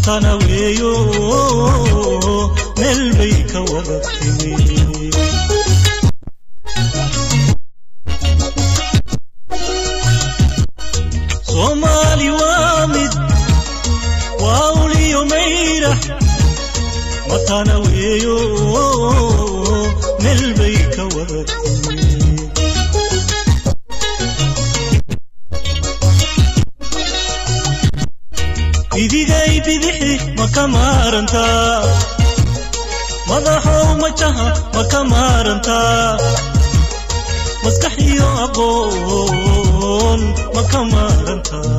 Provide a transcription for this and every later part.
matana weeyo meel bay ka wada timi soomaali waa mid waa uliyo mayra matana weeyo meel bay ka wada timi idigay bidixi ma ka maarantaa madaxow majaha ma ka maarantaa maskax iyo aqoon ma ka maarantaa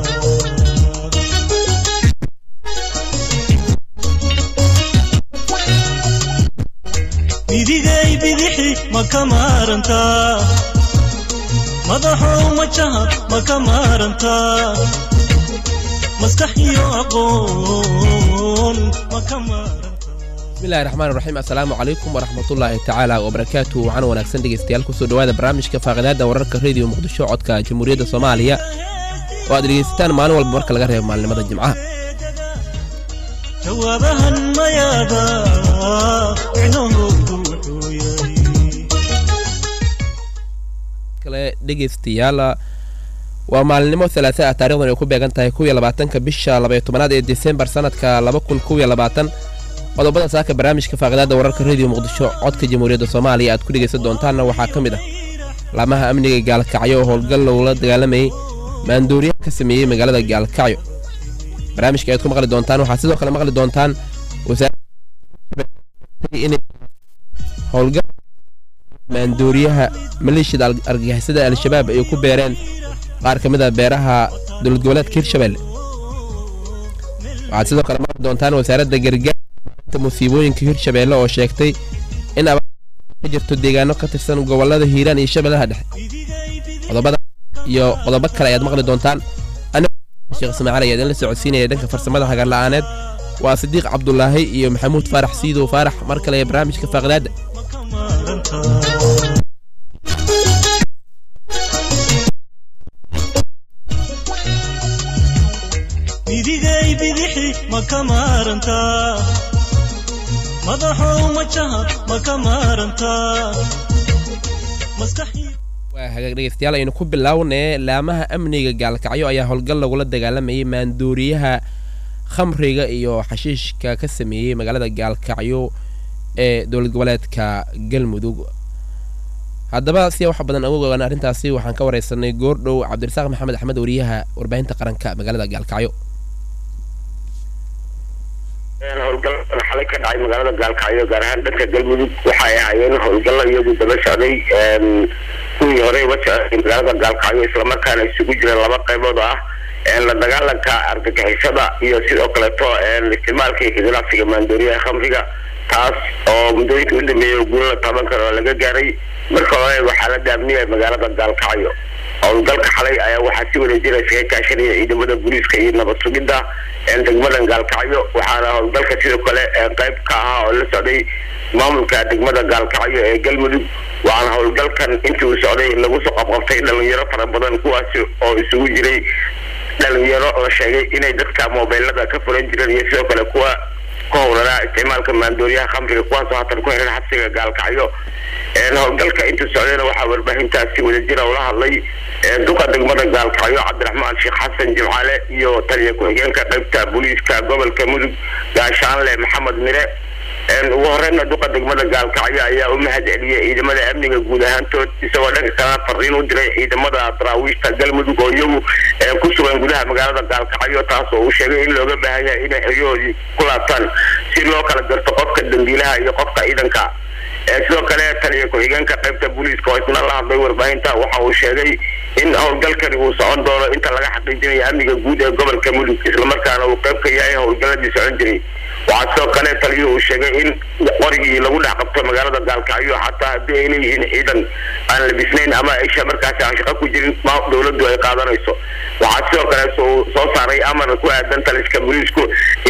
idigay bidixi ma ka maarantaa madaxow majaha ma ka maarantaa maskax iyo aqoon ma ka maarantaa bismillahi raxmaan raxiim assalaamu calaykum waraxmatullaahi tacaala wabarakaatu waxaana wanaagsan dhegeystayaal kusoo dhowaada barnaamijka faaqidaada wararka rediyo muqdisho codka jamhuuriyadda soomaaliya oo aad dhegeysataan maalin walba marka laga reebo maalnimada jimcaha jawaabahan mayaada micnahoodu wuxuu yahay kale dhegeystayaal waa maalinimo alaasa ah taarikhdan ay ku beegan tahay kuwiyo labaatanka bisha labaiyo tobanaad ee desembar sanadka laba kun kuwiyo labaatan qodobada saaka barnaamijka faaqidaada wararka rediyo muqdisho codka jamhuuriyadda soomaaliya aad ku dhegaysan doontaanna waxaa ka mid ah laamaha amniga gaalkacyo oo howlgal lagula dagaalamayay maandooriyaha ka sameeyey magaalada gaalkacyo barnaamijka ayaad ku maqli doontaan waxaad sidoo kale maqli doontaan wasaaradda howlgal maandooriyaha maleeshiyada argagixisada al-shabaab ay ku beereen qaar ka mid a beeraha dowlad goboleedka hirshabelle waxaad sidoo kale maqli doontaan wasaaradda gargaarta musiibooyinka hirshabeelle oo sheegtay in abaar ka jirto deegaano ka tirsan gobolada hiiraan iyo shabeellaha dhexe qodobada iyo qodobo kale ayaad maqli doontaan sheekh ismaaciil ayaa idinla socodsiinaya dhanka farsamada hagarla'aaneed waa sidiiq cabdulaahi iyo maxamuud faarax siidow faarax mar kale ee barnaamijka faaqidaadda ma ka maarantaa idigay bidixi ma ka maarantaa madaxow majaha ma ka maarantaa maskax iyo waa hagaag dhegeystayaal aynu ku bilownee laamaha amniga gaalkacyo ayaa howlgal lagula dagaalamayay maandooriyaha khamriga iyo xashiishka ka sameeyey magaalada gaalkacyo ee dowlad goboleedka galmudug haddaba si wax badan uga ogaan arrintaasi waxaan ka wareysanay goordhow cabdirasaaq maxamed axmed wariyaha warbaahinta qaranka magaalada gaalkacyo howlgaladan xalay ka dhacay magaalada gaalkacyo gaar ahaan dhanka galmudug waxay ahaayeen howlgalo iyagu daba socday kuwii hore uga socday magaalada gaalkacyo islamarkaana isugu jireen laba qaybood ah la dagaalanka argagixisada iyo sidoo kaleeto isticmaalka iyo ganacsiga maandooriyaha khamriga taas oo muddooyinka u dambeeyay oo guulo la taaban karo oo laga gaaray marka hore waxaa la daamniyay magaalada gaalkacyo howlgalka xalay ayaa waxaa si wareejinaya iskaga kaashanaya ciidamada booliiska iyo nabad sugidda degmadan gaalkacyo waxaana howlgalka sidoo kale qayb ka ahaa oo la socday maamulka degmada gaalkacyo ee galmudug waxaana howlgalkan intii uu socday lagu soo qabqabtay dhalinyaro fara badan kuwaasi oo isugu jiray dhalinyaro la sheegay inay dadka mobeylada ka furan jireen iyo sidoo kale kuwa ka howlanaa isticmaalka maandooriyaha khamriga kuwaasoo haatan ku xiran xabsiga gaalkacyo howlgalka intuu socdayna waxaa warbaahintaasi wadajira ula hadlay duqa degmada gaalkacyo cabdiraxmaan sheekh xasan jimcaale iyo taliya ku-xigeenka qaybta booliiska gobolka mudug gaashaanle maxamed mire ugu horeyna duqa degmada gaalkacyo ayaa u mahad celiyay ciidamada amniga guud ahaantood isagoo dhanka kalena fariin u diray ciidamada daraawiishta galmudug oo iyagu ku sugan gudaha magaalada gaalkacyo taas oo uu sheegay in looga baahan yahay inay xeryahoodii ku laabtaan si loo kala garto qofka dambiilaha iyo qofka ciidanka sidoo kale taliya ku-xigeenka qaybta booliiska oo isna la hadlay warbaahinta waxa uu sheegay in howlgalkani uu socon doono inta laga xaqiijinayo amniga guud ee gobolka mudug islamarkaana uu qayb ka yahay howlgaladii socon jiray waxaa sidoo kale taliyuhu uu sheegay in qorigii lagu dhex qabto magaalada gaalkacyo xataa haddii ay leeyihiin ciidan aan labisnayn ama aysha markaasi aan shaqo ku jirin dowladdu ay qaadanayso waxaa sidoo kale soo saaray amar ku aadan taliska booliisku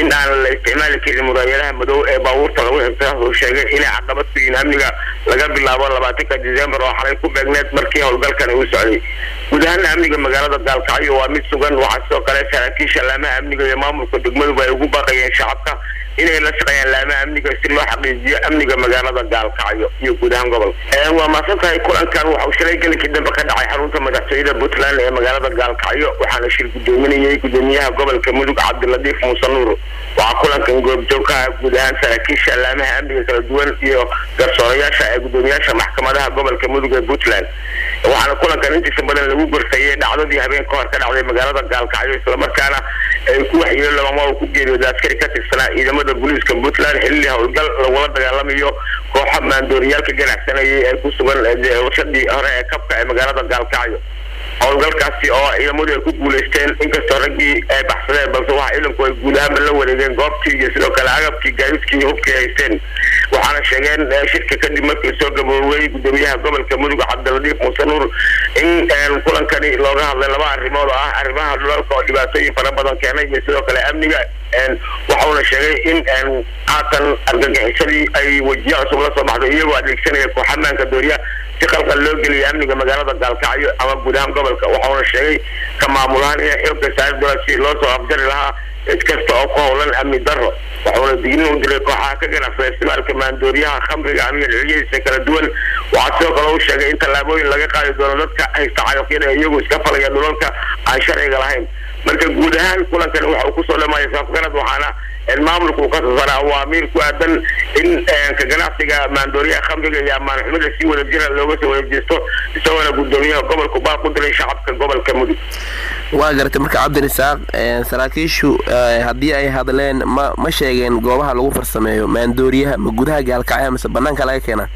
in aan la isticmaali karin muraayadaha madow ee baabuurta lagu xirtay uu sheegay inay caqabad ku yihiin amniga laga bilaabo labaatanka december oo xalay ku beegneed markii howlgalkan uu socday guud ahaan amniga magaalada gaalkacyo waa mid sugan waxaa sidoo kale saraakiisha laamaha amniga iyo maamulka degmaduba ay ugu baaqayeen shacabka inay la shaqeeyaan laamaha amniga si loo xaqiijiyo amniga magaalada gaalkacyo iyo guud ahaan gobolka waa maasan tahay kulankan waxa uu shalay gelinkii dambe ka dhacay xarunta madaxtooyada puntland ee magaalada gaalkacyo waxaana shir gudoominayay gudoomiyaha gobolka mudug cabdilatiif muuse nuur waxaa kulankan goobjoogkaha guud ahaan saraakiisha laamaha amniga kala duwan iyo garsoorayaasha ee gudoomiyaasha maxkamadaha gobolka mudug ee puntland waxaana kulankan intiisa badan lagu gorsayay dhacdadii habeen ka hor ka dhacday magaalada gaalkacyo islamarkaana ay ku waxyeelo lama uu ku geeriyooda askari ka tirsanaa ciidamada booliiska puntland xilli howlgal lagula dagaalamayo kooxa maandooriyaalka ganacsanayay ee ku sugan warshadii hore ee kabka ee magaalada gaalkacyo howlgalkaasi oo ciidamadu ay ku guulaysteen inkastoo raggii ay baxsadeen balse waxa ciidanku ay guud ahaanba la wareegeen goobtii iyo sidoo kale agabkii gaadiidkii iyo hubkii haysteen waxaana sheegeen shirka kadib markii soo gaboobay gudoomiyaha gobolka mudug cabdilatiif muuse nuur in kulankani looga hadlay laba arrimood oo ah arrimaha dhulalka oo dhibaatooyin fara badan keenay iyo sidoo kale amniga waxauna sheegay in haatan argagixisadii ay wejiyo cusub la soo baxday iyagoo adeegsanaya kooxamaanka dooriya si qalqal loo geliyay amniga magaalada gaalkacyo ama guud ahaan gobolka waxauna sheegay ka maamulahaan inay xoogga saari doonaan si loo soo afjari lahaa cid kasta oo ku howlan amni darro waxauna dignin u diray kooxaha ka ganacsada isticmaalka maandooriyaha khamriga amiga dhiciyadiisa kala duwan waxaa sidoo kale uu sheegay in tallaabooyin laga qaadi doono dadka haysta cagafyada iyagu iska falaya dhulalka aan sharciga lahayn marka guud ahaan kulankan waxa uu kusoo dhamaaya safgarad waxaana maamulka uu ka soo saaray awaamiir ku aadan in ka ganacsiga maandooriyaha khamriga iyo ammaan xumida si wada jira looga soo wareejisto isagoona gudoomiyaha gobolku baa ku diray shacabka gobolka mudug waa garatay marka cabdirisaaq saraakiishu haddii ay hadleen ma ma sheegeen goobaha lagu farsameeyo maandooriyaha ma gudaha gaalkacya mise banaanka laga keenaa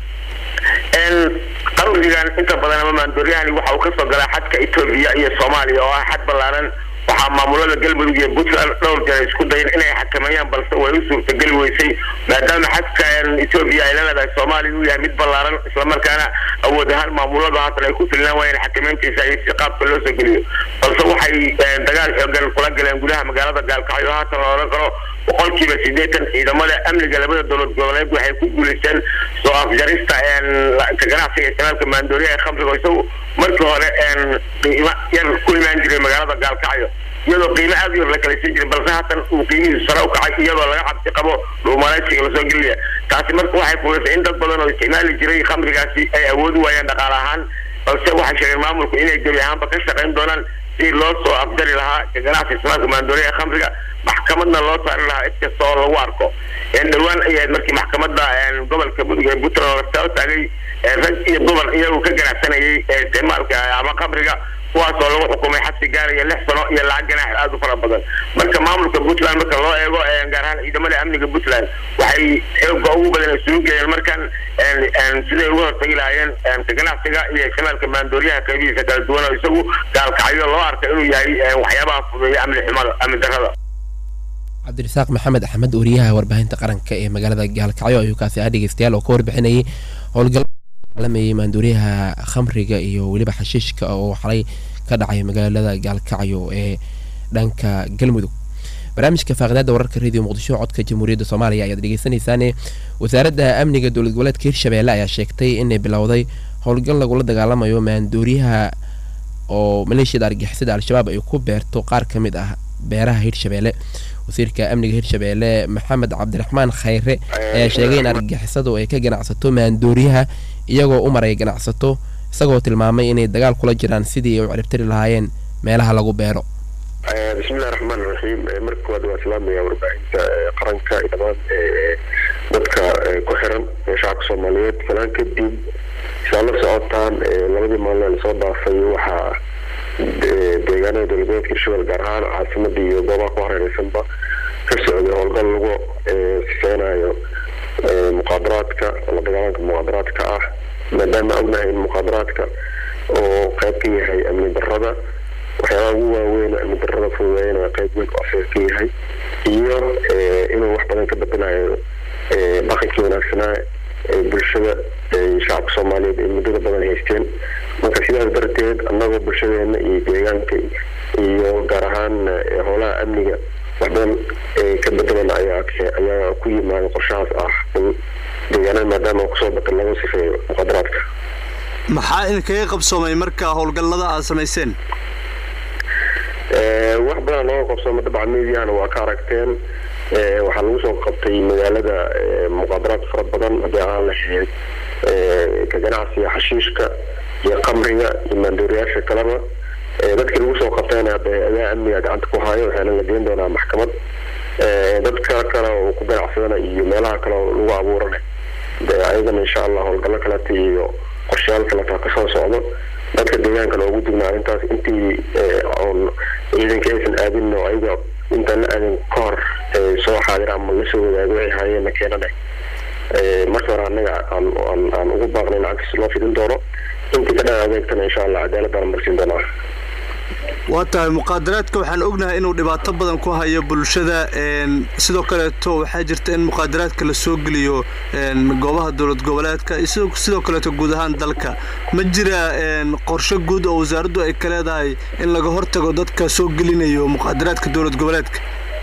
qamrigan inta badan ama maandooriyahani waxa uu kasoo galaa xadka etoobiya iyo soomaaliya oo ah xad ballaaran waxaa maamulada galmudug iyo puntland dhowr jeer isku dayan inay xakameeyaan balse way u suurtageli weysay maadaama xadka etoobiya ay la leedahay soomaaliya uu yahay mid ballaaran islamarkaana awood ahaan maamuladu haatan ay ku filnaan waayeen xakameyntiisa iyo si qaabka loo soo geliyo balse waxay dagaal xoogan kula galeen gudaha magaalada gaalkacyo haatan la odhan karo boqolkiiba sideetan ciidamada amniga labada dowlad goboleed waxay ku guulaysteen soo afjarista ka ganacsiga isticmaalka maandooriyaha ee khamriga isagu markii hore qiimo yar ku imaan jiray magaalada gaalkacyo iyadoo qiimo aad u yar la kalaysan jiray balse haatan uu qiimihiisu sare u kacay iyadoo laga cabsi qabo dhuumalaysiga lasoo gelinaya taasi marka waxay fulisay in dad badan oo isticmaali jiray khamrigaasi ay awoodi waayaan dhaqaale ahaan balse waxay sheegeen maamulku inay gebi ahaanba ka shaqayn doonaan si loo soo afjari lahaa ka ganacsi isticmaalka maandooriyaha khamriga maxkamadna loo saari lahaa cid kasta oo lagu arko dhowaan ay ahayd markii maxkamadda gobolka mudug ee puntland lasta taagay rag iyo dumar iyagu ka ganacsanayay isticmaalka ama khamriga kuwaas oo lagu xukumay xabsi gaaraya lix sano iyo lacag ganaax aada u fara badan marka maamulka puntland marka loo eego gaar ahaan ciidamada amniga puntland waxay xooga ugu badan isugu geeyeen markan siday uga hortagi lahaayeen ka ganacsiga iyo isticmaalka maandooriyaha qaybihiisa kala duwan oo isagu gaalkacyo loo arka inuu yahay waxyaabaha fudeeya amni xumada amni darrada cabdirasaaq maxamed axmed wariyaha warbaahinta qaranka ee magaalada gaalkacyo ayuu kaasi ah dhegeystayaal oo ka warbixinayay howlgal alamayay maandooriyaha khamriga iyo weliba xashiishka oo xalay ka dhacay magaalada gaalkacyo ee dhanka galmudug barnaamijka faaqidaada wararka radio muqdisho codka jamhuuriyadda soomaaliya ayaad dhegeysanaysaane wasaaradda amniga dowlad goboleedka hirshabeelle ayaa sheegtay inay bilowday howlgal lagula dagaalamayo maandooriyaha oo maleeshiyada argixisada al-shabaab ay ku beerto qaar ka mid ah beeraha hirshabeelle wasiirka amniga hirshabeelle maxamed cabdiraxmaan khayre ayaa sheegay in argixisadu ay ka ganacsato maandooriyaha iyagoo u maray ganacsato isagoo tilmaamay inay dagaal kula jiraan sidii ay u ciribtiri lahaayeen meelaha lagu beero bismillahi raxmaan raxiim marka koowaad waa islaamaya warbaahinta qaranka iyo dhammaan dadka ku xiran shacabka soomaaliyeed salaan kadib saa la socotaan labadii maalin lasoo dhaafay waxaa deegaanada dowladgoboleedka hirshabelle gaar ahaan caasimada iyo goobaha ku hareereysanba ka socday howlgal lagu sifeynayo muqaadaraadka la dagaalanka muqaadaraadka ah maadaama ognahay in muqaadaraadka oo qayb ka yahay amni darada waxyaabaha ugu waaweyn amni darada fududeeyana qayb weyn oo afeer ka yahay iyo inuu wax badan ka bedelayo dhaqankii wanaagsanaa ee bulshada shacabka soomaaliyeed ay muddada badan haysteen marka sidaas darteed annagoo bulshadeena iyo deegaanka iyo gaar ahaan howlaha amniga wax badan ka bedelan ayaa ayaa ku yimaada qorshahaas ah in deegaanada maadaama kusoo batay lagu sifeeyo muqadaraadka maxaa idinkaga qabsoomay marka howlgallada aad samayseen wax badan looga qabsoomay dabcan mediahana waa ka aragteen waxaa lagu soo qabtay magaalada muqaadaraad fara badan haddii aan lahayd ka ganacsiga xashiishka iyo qamriga iyo maandooriyaasha kaleba dadkii lagu soo qabtayna hadda hay-adaha amniga gacanta ku hayo waxaana la geen doonaa maxkamad dadka kale oo ku ganacsadana iyo meelaha kale oo lagu abuurana de ayagana insha allah howlgallo kaleta iyo qorshayaal kaleta kasoo socdo dadka deegaankana ugu digna arrintaas intii oon ciidanka aysan aadin oo ayaga intaan la aadin ka hor soo xaadir ama lasoo wadaago waxay haayeenna keenana marka hore annaga aan aan aan ugu baaqnay lacagtiis loo fidin doono intii ka dhan adeegtana insha allah cadaaladaan marsiin doonaa waa tahay muqaadaraadka waxaan ognahay inuu dhibaato badan ku hayo bulshada sidoo kaleeto waxaa jirta in muqaadaraadka la soo geliyo goobaha dowlad goboleedka sidoo kaleeto guud ahaan dalka ma jira qorshe guud oo wasaaraddu ay ka leedahay in laga hortago dadka soo gelinayo muqaadaraadka dowlad goboleedka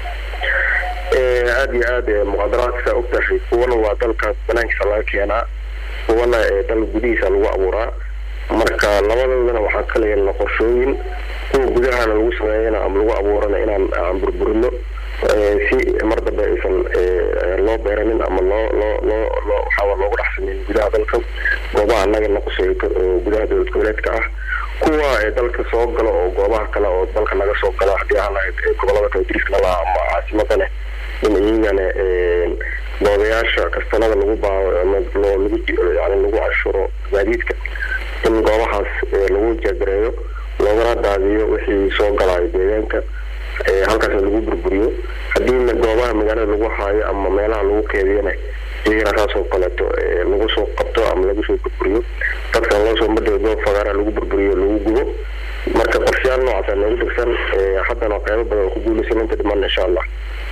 aada iyo aad muqaadaraadka ogtahay kuwana waa dalka banaankiisa laga keenaa kuwana dal gudihiisa lagu abuuraa marka labadoodana waxaa kala yeelna qorshooyin kuwa gudahana lagu sameeyana ama lagu abuurana inaan aan burburino si mar dambe aysan loo beeranin ama loo loo loo loo waxaa loogu dhex sameyn gudaha dalka goobaha annaga naqusay oo gudaha dowlad goboleedka ah kuwa dalka soo galo oo goobaha kale oo dalka naga soo gala haddii aan lahayd gobolada kale diriska laha ama caasimada leh in iyagana doodayaasha kastanada lagu baawo ama loo lagu yani lagu cashuro gaadiidka in goobahaas lagu jagareeyo loogana daadiyo wixii soo galaayo deegaanka halkaasna lagu burburiyo haddiina goobaha magaalada lagu haayo ama meelaha lagu keediyana iyagana saasoo kaleeto lagu soo qabto ama lagu soo burburiyo dadkan loo soo madao goob fagaara lagu burburiyo lagu gubo marka qorshayaal noocaasa noogu degsan haddana qeybo badan oo ku guulaysan inta dhiman insha allah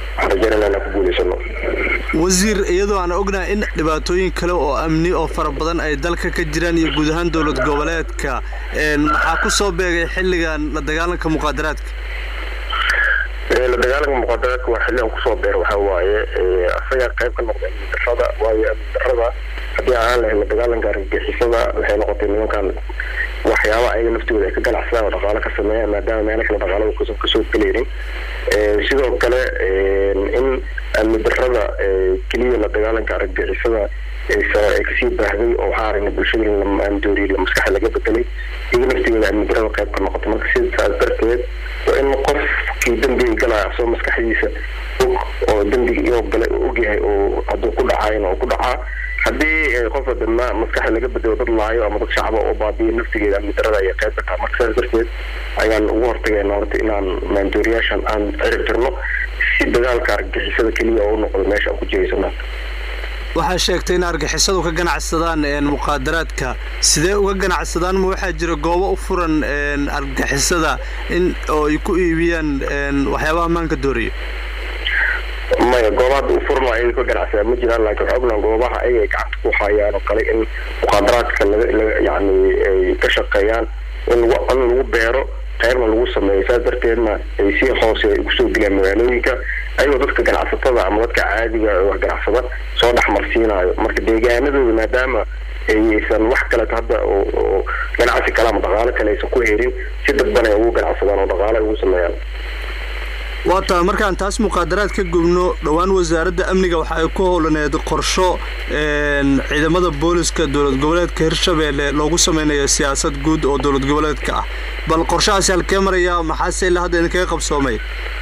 wasiir iyadoo aan ognahay in dhibaatooyin kale oo amni oo fara badan ay dalka ka jiraan iyo guud ahaan dowlad goboleedka maxaa ku soo beegay xilligan la dagaalanka muqaadaraadka la dagaalanka muqaadaraadka waa xilligan kusoo beer waxaa waaye asaga qayb ka noqda amni darrada waayo amni darrada haddii aan lahayn la dagaalanka argagixisada waxay noqotay nimankan waxyaaba ayaga naftooda ay ka ganacsadaan oo dhaqaalo ka sameeyaan maadaama meelo kale dhaqaalada kusan kasoo gelaynin sidoo kale in amni darrada keliya la dagaalanka argagixisada ay kasii baahday oo waxaa aragnay bulshada in lamaandooriy maskaxa laga bedelay iyaga naftigeeda amni darrada qayb ka noqotay marka sidaas darteed waa in qofkii dembiga galaya asoo maskaxdiisa og oo dembiga inuu galay oo ogyahay oo hadduu ku dhacayna oo ku dhacaa haddii qofa dama maskaxda laga bedelo dad laayo ama dad shacba oo baabiyo naftigeeda amni darrada ayay qayb ka taha marka sidaas darteed ayaan ugu hortagayna horta inaan maandooriyaashan aan cirib tirno si dagaalka argagixisada keliya oo u noqdo meesha aan ku jihaysano waxaa sheegtay in argixisadu ka ganacsadaan muqaadaraadka sidee uga ganacsadaan ma waxaa jira goobo u furan argixisada in oo ay ku iibiyaan waxyaabaha maanka dooriya maya goobaha hadda u furan oo ayaga ka ganacsadaan ma jiraan laakiin waxaa ognaha goobaha ayaga ay gacanta ku hayaan oo kale in muqaadaraadka laga laga yani ay ka shaqeeyaan in lagu in lagu beero qaybna lagu sameeyo saas darteedna ay si hoose ay kusoo gelaan magaalooyinka ayagoo dadka ganacsatada ama dadka caadiga wax ganacsada soo dhexmarsiinayo marka deegaanadooda maadaama aysan wax kaleto hadda oo ganacsi kale ama dhaqaalo kale aysan ku helin si dadban ay ugu ganacsadaan oo dhaqaalo ay ugu sameeyaan waa tahay markaan taas muqaadaraad ka gubno dhowaan wasaaradda amniga waxa ay ku howlaneed qorsho ciidamada booliska dowlad goboleedka hirshabeelle loogu sameynayo siyaasad guud oo dowlad goboleedka ah bal qorshahaasi halkee maraya maxaase ilaa hadda idinkaga qabsoomay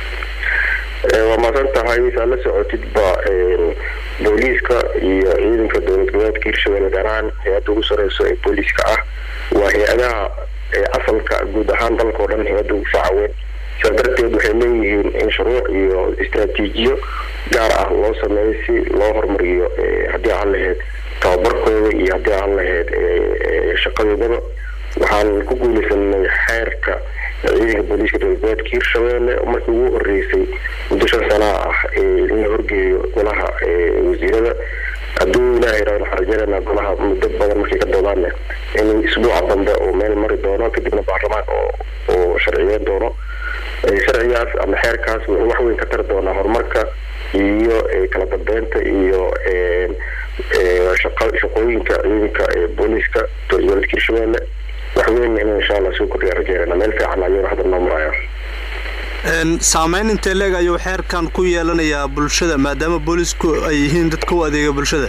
waa maasan tahay saa la socotidba booliiska iyo ciidanka dowlad goboleedka hirshabeelle gaar ahaan hay-adda ugu sareyso ee booliiska ah waa hay-adaha asalka guud ahaan dalka oo dhan hay-adda ugu facaweyn sidaa darteed waxay leeyihiin in shuruuc iyo istraatiijiyo gaar ah loo sameeyo si loo horumariyo haddii aan lahayd tababarkooda iyo haddii aan lahayd shaqadoodaba waxaan ku guuleysanay xeerka ciidanka booliiska dowladgoboleedka hirshabeelle markii ugu horeysay muddo shan sanaa ah in la horgeeyo golaha wasiirada hadduu ilaahay raa waxaan rajeynaynaa golaha muddo badan markay ka doodaanne in isbuuca dambe uu meel mari doono kadibna baarlamaan oo oo sharciyeyn doono sharcigaas ama xeerkaas wuxuu wax weyn ka tari doonaa horumarka iyo kala dambeynta iyo shaqooyinka ciidanka booliiska dowladgoboleedka hirshabelle wax weyn inuu insha allah soo kordhiya rajeynayna meel fiican ayuu hadda noo maraya saameyn intee leeg ayuu xeerkan ku yeelanayaa bulshada maadaama boolisku ay yihiin dadka u adeega bulshada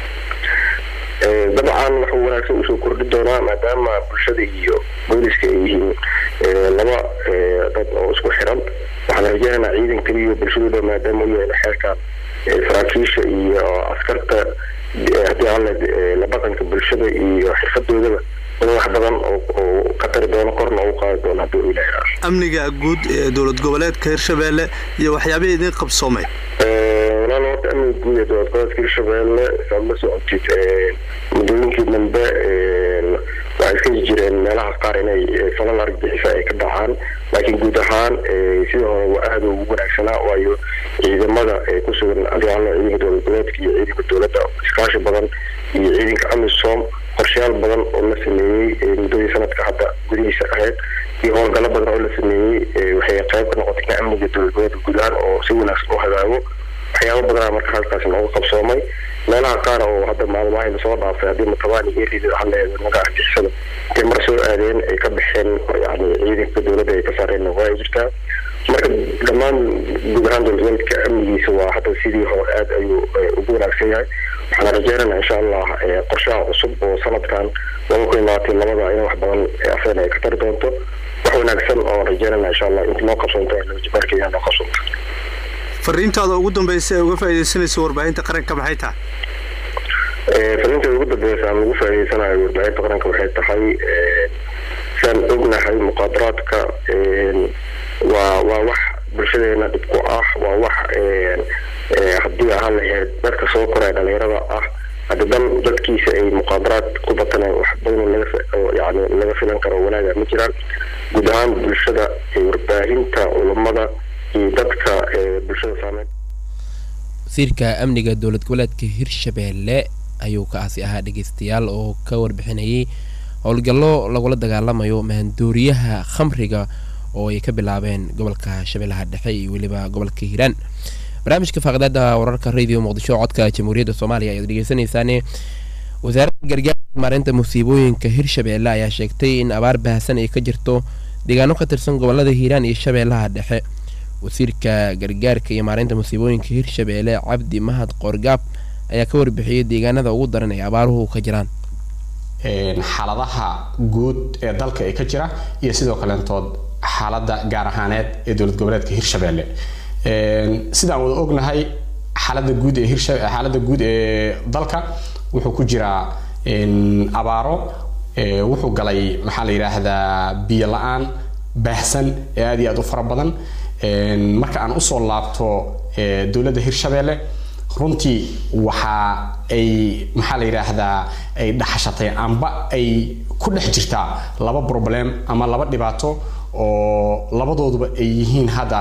dabcan wuxuu wanaagsan usoo kordhi doonaa maadaama bulshada iyo booliska ay yihiin laba dad oo isku xiran waxaan rajeynaynaa ciidan keliya bulshadooda maadaama u yahay xeerkan saraakiisha iyo askarta haddii alle la dhaqanka bulshada iyo xirfadoodaba in wax badan oo ka tari doono korna u qaadi doono haddii uu ilaahay amniga guud ee dowlad goboleedka hirshabelle iyo waxyaabihii idin qabsoomay walaal horta amniga guud ee dowlad goboleedka hirshabelle saad la socotid muddooyinkii dambe waxay iska jireen meelaha qaar inay falal argagixisa ay ka dhacaan laakiin guud ahaan sidii hore waa aada ugu wanaagsanaa waayo ciidamada ku sugan adialo ciidanka dowlad goboleedka iyo ciidanka dowladda iskaashi badan iyo ciidanka amisom qorshayaal badan oo la sameeyey muddadii sanadka hadda gudihiisa ahayd iyo howlgallo badan oo la sameeyey waxay qayb ka noqotay in amniga dowlad goboleedka guud ahaan oo si wanaagsan u hagaago waxyaaba badanaa marka halkaas nooga qabsoomay meelaha qaar oo hadda maalmaha lasoo dhaafay haddii matabaan iyo erida hadleeda naga argixisada intay mar soo aadeen ay ka baxeen yani ciidanka dowladda ay ka saareen waa ay jirtaa marka dhammaan guud ahaan dowladgoboleedka amnigiisa waa hadda sidii hore aada ayuu ugu wanaagsan yahay waxaan rajeynaynaa insha allah qorshaha cusub oo sanadkan laba kun iyo labaatan labada in wax badan afeen ay ka tari doonto wax wanaagsan oo rajeynayna insha allah inta noo qabsoonto jibaarkeeda noo qabsoonto fariintaada ugu dambaysa ee uga faaidaysanaysa warbaahinta qaranka maxay tahay fariinteeda ugu dambeysa aan ugu faa'iideysanayo warbaahinta qaranka waxay tahay saan ognahay muqaadaraadka waa waa wax bulshadeena dhib ku ah waa wax haddii ahaan lahayd dadka soo koraya dhalinyarada ah hadda dan dadkiisa ay muqaadaraad ku bataneen wax badan laga yani laga filan karo wanaaga ma jiraan guud ahaan bulshada warbaahinta culummada iyo dadka bulshada saameyn wasiirka amniga dowlad goboleedka hirshabelle ayuu kaasi ahaa dhegeystayaal oo ka warbixinayay howlgallo lagula dagaalamayo maandooriyaha khamriga oo ay ka bilaabeen gobolka shabeellaha dhexe iyo weliba gobolka hiiraan barnaamijka faaqdaada wararka radio muqdisho codka jamhuuriyadda soomaaliya ayaad dhegeysanaysaane wasaaradda gargaarka maareynta musiibooyinka hirshabelle ayaa sheegtay in abaar baahsan ay ka jirto deegaano ka tirsan gobolada hiiraan iyo shabeellaha dhexe wasiirka gargaarka iyo maareynta musiibooyinka hirshabelle cabdi mahad qoorgaab ayaa ka warbixiyey deegaanada ugu daran ee abaaruhu ka jiraan xaaladaha guud ee dalka ee ka jira iyo sidoo kaleentood xaaladda gaar ahaaneed ee dowlad goboleedka hirshabelle sidaan wada ognahay xaaladda guud ee hirsha xaaladda guud ee dalka wuxuu ku jiraa abaaro wuxuu galay maxaa la yidhaahdaa biyo la-aan baahsan ee aad iyo aad u fara badan marka aan usoo laabto dowladda hirshabelle runtii waxa ay maxaa la yidhaahdaa ay dhaxashatay amba ay ku dhex jirtaa laba problem ama laba dhibaato oo labadooduba ay yihiin hadda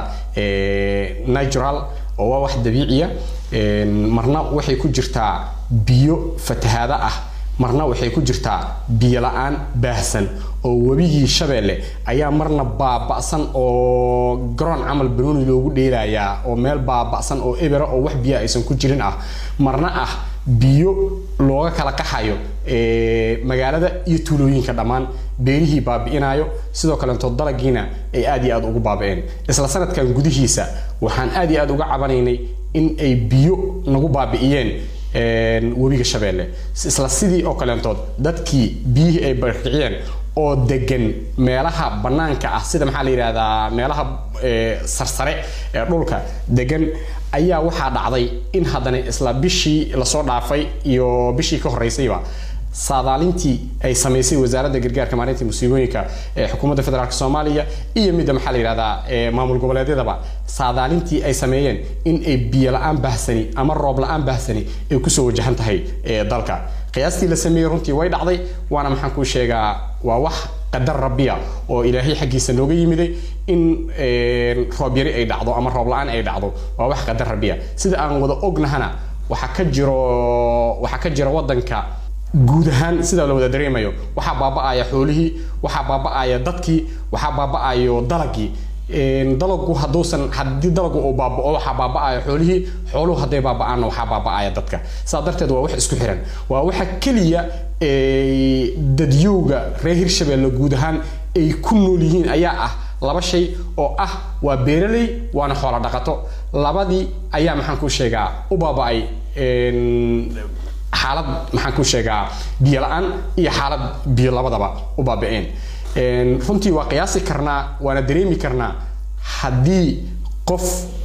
natural oo waa wax dabiiciya marna waxay ku jirtaa biyo fatahaado ah marna waxay ku jirtaa biyo la-aan baahsan oo webigii shabeelle ayaa marna baaba'san oo garoon camal banooni loogu dheelayaa oo meel baaba'san oo ebera oo wax biyo aysan ku jirin ah marna ah biyo looga kala qaxayo magaalada iyo tuulooyinka dhammaan beerihii baabi'inayo sidoo kalento dalagiina ay aad iyo aad ugu baaba'een isla sanadkan gudihiisa waxaan aad iyo aad uga cabanaynay in ay biyo nagu baabi'iyeen webiga shabeelle isla sidii oo kaleentood dadkii biyihii ay barkiciyeen oo degan meelaha bannaanka ah sida maxaa la yidhahdaa meelaha sarsare ee dhulka degan ayaa waxaa dhacday in haddana isla bishii lasoo dhaafay iyo bishii ka horreysayba saadaalintii ay samaysay wasaaradda gargaarka maalinta musiibooyinka ee xukuumadda federaalk soomaaliya iyo midda maxaa la yidhahdaa maamul goboleedyadaba saadaalintii ay sameeyeen in ay biyo la-aan bahsani ama roob la-aan bahsani ay kusoo wajahan tahay dalka qiyaastii la sameeyey runtii way dhacday waana maxaan kuu sheegaa waa wax qadar rabbiya oo ilaahay xaggiisa nooga yimiday in roob yari ay dhacdo ama roob la-aan ay dhacdo waa wax qadar rabbiya sida aan wada ognahana waxaa ka jiro waxaa ka jira wadanka guud ahaan sida la wada dareemayo waxaa baaba'aya xoolihii waxaa baaba'aya dadkii waxaa baaba'ayo dalagii dalagu hadduusan haddii dalagu uu baaba'o waxaa baaba'aya xoolihii xooluhu hadday baaba'aanna waxaa baaba'aya dadka sidaa darteed waa wax isku xiran waa waxa keliya dadyowga reer hirshabeelle guud ahaan ay ku nool yihiin ayaa ah laba shay oo ah waa beeraley waana xoolo dhaqato labadii ayaa maxaan ku sheegaa u baaba'ay xaalad maxaan ku sheegaa biyo la-aan iyo xaalad biyo labadaba u baaba'een runtii waa qiyaasi karnaa waana dareemi karnaa haddii qof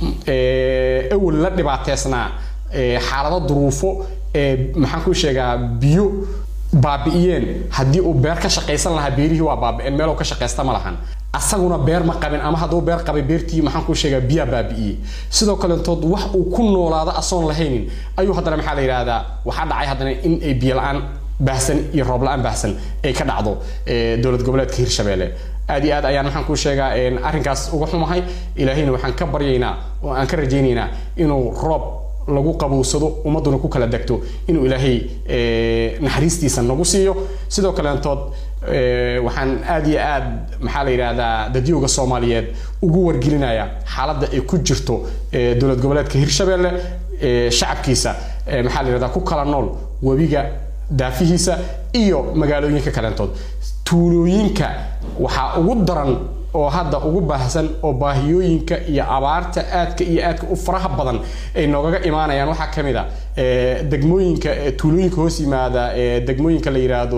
awel la dhibaateysnaa xaalado duruufo maxaan ku sheegaa biyo baabi'iyeen haddii uu beer ka shaqaysan lahaa beerihii waa baabi'een meeluu ka shaqaysta ma lahan asaguna beer ma qabin ama hadduu beer qabay beertii maxaan ku sheegaa biyaa baabi'iyey sidoo kalentood wax uu ku noolaado asoon lahaynin ayuu haddana maxaa la yidhaahdaa waxaa dhacay haddana in ay biyo la-aan baahsan iyo roob la-aan baahsan ay ka dhacdo dowlad goboleedka hirshabeelle aad iyo aad ayaan maxaan kuu sheegaa arrinkaas uga xumahay ilaahayna waxaan ka baryaynaa oo aan ka rajaynaynaa inuu roob lagu qabowsado ummadduna ku kala degto inuu ilaahay naxariistiisa nagu siiyo sidoo kaleentood waxaan aad iyo aad maxaa la yidhaahdaa dadyowga soomaaliyeed ugu wargelinaya xaaladda ay ku jirto dowlad goboleedka hirshabeelle shacabkiisa maxaa la yidhahdaa ku kala nool webiga daafihiisa iyo magaalooyinka kaleentood tuulooyinka waxaa ugu daran oo hadda ugu baahsan oo baahiyooyinka iyo abaarta aadka iyo aadka u faraha badan ay noogaga imaanayaan waxaa ka mid a degmooyinka tuulooyinka hoos yimaada degmooyinka la yidhaahdo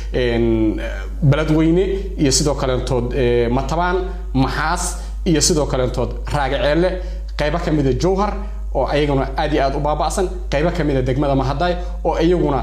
beledweyne iyo sidoo kaleentood matabaan maxaas iyo sidoo kaleentood raagaceelle qaybo ka mida jowhar oo ayaguna aad iyo aad u baaba'san qaybo ka mida degmada mahaday oo iyaguna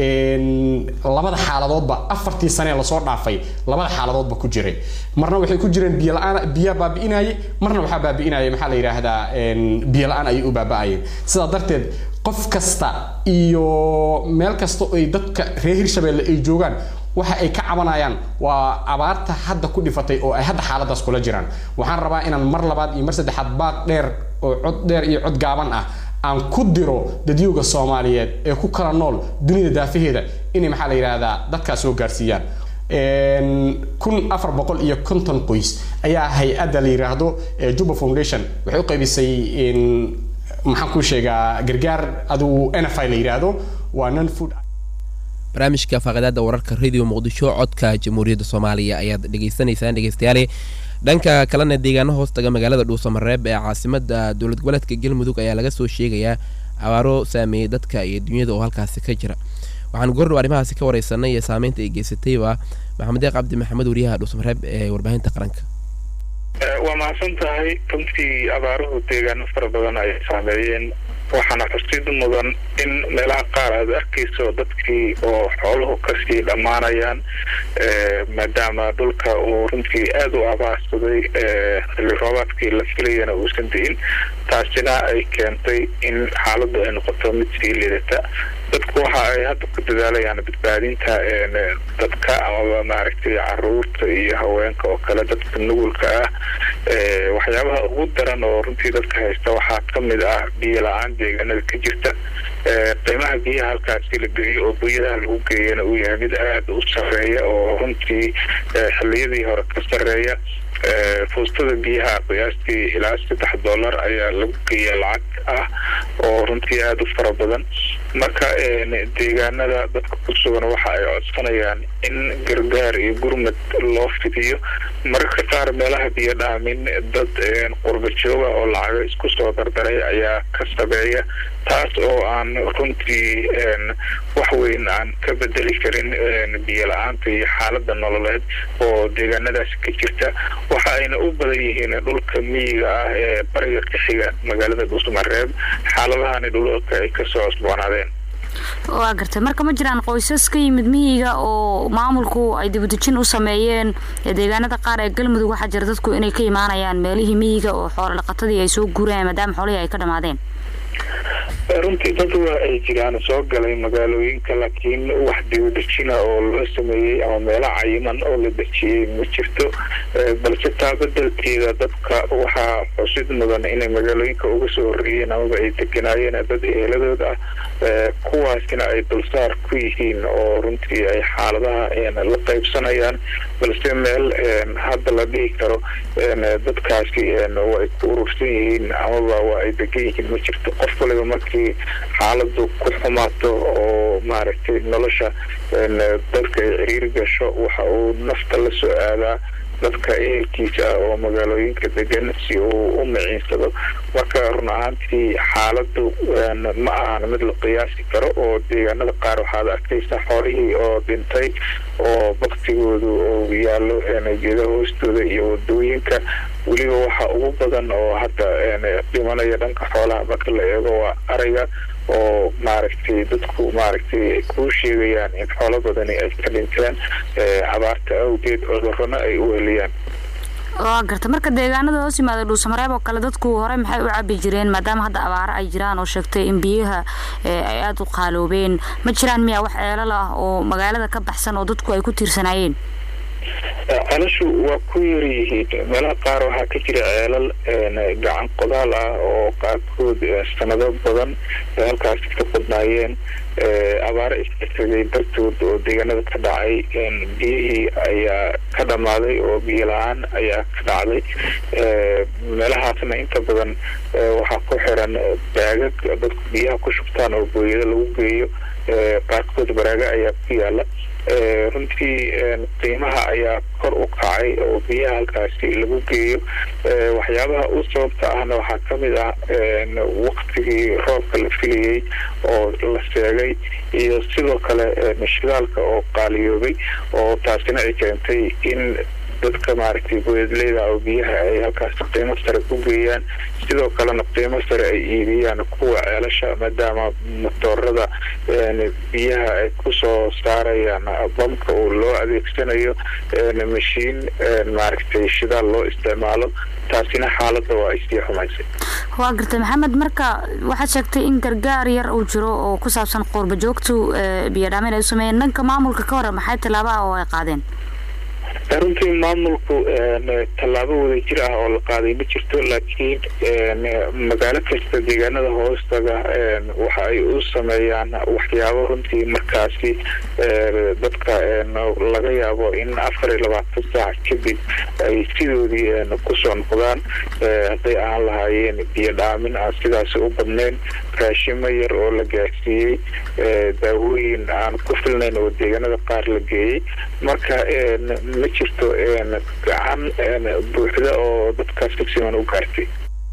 labada xaaladoodba afartii sanee lasoo dhaafay labada xaaladoodba ku jiray marna waxay ku jireen biyo la-aan biyaa baabi'inayay marna waxaa baabi'inayay maxaa la yidhaahdaa biyo la-aan ayay u baaba'ayeen sidaa darteed qof kasta iyo meel kasta ay dadka reer hirshabeelle ay joogaan waxa ay ka cabanayaan waa abaarta hadda ku dhifatay oo ay hadda xaaladaas kula jiraan waxaan rabaa inaan mar labaad iyo mar saddexaad baaq dheer oo cod dheer iyo cod gaaban ah aan ku diro dadyowga soomaaliyeed ee ku kala nool dunida daafaheeda inay maxaa la yidhaahdaa dadkaas soo gaarsiiyaan kun afar boqol iyo konton qoys ayaa hay-adda la yidhaahdo juba foundation waxay u qaybisay maxaan ku sheegaa gargaar adigu nfi la yidhaahdo waa non food barnaamijka faaqidaada wararka radio muqdisho codka jamhuuriyadda soomaaliya ayaad dhegaysanaysaan dhegeystayaale dhanka kalena deegaano hoostaga magaalada dhuusamareeb ee caasimada dowlad goboleedka galmudug ayaa laga soo sheegayaa abaaro saameeyey dadka iyo dunyada oo halkaasi ka jira waxaan goordhow arrimahaasi ka wareysanay iyo saameynta ay geysatayba maxamed eeq cabdi maxamed wariyaha dhuusamareeb ee warbaahinta qaranka waa mahadsan tahay runtii abaaruhu deegaano fara badan ay saameeyeen waxaana xusid mudan in meelaha qaar aad arkayso dadkii oo xooluhu kasii dhammaanayaan maadaama dhulka uu runtii aada u abaarsaday xilli roobaadkii la filayana uusan di'in taasina ay keentay in xaaladdu ay noqoto mid sii lidata dadku waxa ay hadda ku dadaalayaan badbaadinta dadka amaba maaragtay caruurta iyo haweenka oo kale dadka nugulka ah waxyaabaha ugu daran oo runtii dadka haysta waxaa ka mid ah biyo la-aan deegaanada ka jirta qiimaha biyaha halkaasi la geeyo oo buyadaha lagu geeyana uu yahay mid aada u sareeya oo runtii xilliyadii hore ka sareeya fuustada biyaha qiyaastii ilaa saddex dollar ayaa lagu geeya lacag ah oo runtii aada u fara badan marka deegaanada dadka ku sugan waxa ay codsanayaan in gargaar iyo gurmad loo fidiyo mararka qaar meelaha biyo dhaamin dad qurba jooga oo lacago isku soo dardaray ayaa ka sabeeya taas oo aan runtii wax weyn aan ka bedeli karin biyo la-aanta iyo xaalada nololeed oo deegaanadaasi ka jirta waxa ayna u badan yihiin dhulka miyiga ah ee bariga ka xiga magaalada dhuusmareeb xaaladahani dhulka ay kasoo cusboonaadeen waa gartay marka ma jiraan qoysas ka yimid miyiga oo maamulku ay dibudejin u sameeyeen deegaanada qaar ee galmudug waxaa jira dadku inay ka imaanayaan meelihii miyiga oo xoolo dhaqatadii ay soo guurayaan maadaama xoolihii ay ka dhamaadeen runtii dad waa ay jiraan soo galay magaalooyinka laakiin wax dibadejina oo loo sameeyey ama meelo cayiman oo la dejiyey ma jirto balse taa bedelkeeda dadka waxaa xusid mudan inay magaalooyinka uga soo horreeyeen amaba ay deganaayeen dad eheladooda ah kuwaasina ay dulsaar ku yihiin oo runtii ay xaaladaha la qaybsanayaan balse meel hadda la dhihi karo dadkaasi way ku urursan yihiin amaba waa ay degan yihiin ma jirto qof waliba markii xaaladu ku xumaato oo maaragtay nolosha dadka ay ciriiri gasho waxa uu nafta la soo aadaa dadka ehelkiisa ah oo magaalooyinka degan si uu u miciinsado marka run ahaantii xaaladu ma ahan mid la qiyaasi karo oo deegaanada qaar waxaad arkaysaa xoolihii oo dhintay oo baktigoodu oo yaallo geeda hoostooda iyo wadooyinka weliba waxa ugu badan oo hadda dhimanaya dhanka xoolaha marka la eego waa ariga oo maaragtay dadku maaragtay ay kuu sheegayaan in xoolo badani ay ka dhinteen abaarta awgeed cudurrona ay u heliyaan waa garta marka deegaanada hoos yimaada dhuusamareeb oo kale dadku hore maxay u cabi jireen maadaama hadda abaaro ay jiraan oo sheegtay in biyaha ay aada u qaaloobeen ma jiraan miyaa wax ceelal ah oo magaalada ka baxsan oo dadku ay ku tiirsanaayeen ceelashu waa ku yar yihiin meelaha qaar waxaa ka jira ceelal gacan qodaal ah oo qaarkood sanado badan halkaasi ka badnaayeen abaaro isxigay dartood oo deegaanada ka dhacay biyihii ayaa ka dhammaaday oo biyo la-aan ayaa ka dhacday meelahaasna inta badan waxaa ku xiran baagag dadku biyaha ku shubtaan oo booyado lagu geeyo qaarkood baraaga ayaa ku yaala runtii qiimaha ayaa kor u kacay oo biyaha halkaasi lagu geeyo waxyaabaha u sababta ahna waxaa ka mid ah waktigii roobka la filayey oo la seegay iyo sidoo kale shidaalka oo qaaliyoobay oo taasina ay keentay in dadka maaragtay boyadleyda oo biyaha ay halkaas qiimo sare ku geeyaan sidoo kalena qiimo sare ay iibiyaan kuwa ceelasha maadaama motoorada biyaha ay kusoo saarayaan bamka oo loo adeegsanayo mashiin maaragtay shidaal loo isticmaalo taasina xaaladda waa ay sii xumaysay waa gartay maxamed marka waxaad sheegtay in gargaar yar uu jiro oo ku saabsan qoorba joogtu biyadhaameyn ay u sameeyeen dhanka maamulka ka hore maxay tallaaba ah oo ay qaadeen runtii maamulku tallaabo wada jir ah oo la qaaday ma jirto laakiin magaalo kasta deegaanada hoostaga waxa ay u sameeyaan waxyaabo runtii markaasi dadka laga yaabo in afar iyo labaatan saac kadib ay sidoodii kusoo noqdaan hadday aan lahaayeen biyo dhaamin aan sidaasi u badnayn raashimo yar oo la gaarsiiyey daawooyin aan ku filnayn oo deegaanada qaar la geeyey marka ma jirto gacan buuxda oo dadkaas si siman u gaartay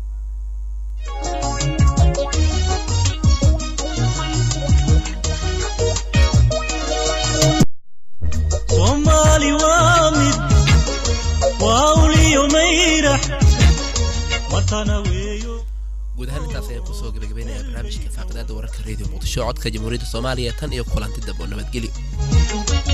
soomaali waa mid waa uliyo mayrax matana weeyo guud ahaan intaas ayaan kusoo gabagabaynayaa barnaamijka faaqidaada wararka radio muqdisho codka jamhuuriyadda soomaaliya tan iyo kulanti dab oo nabadgelyo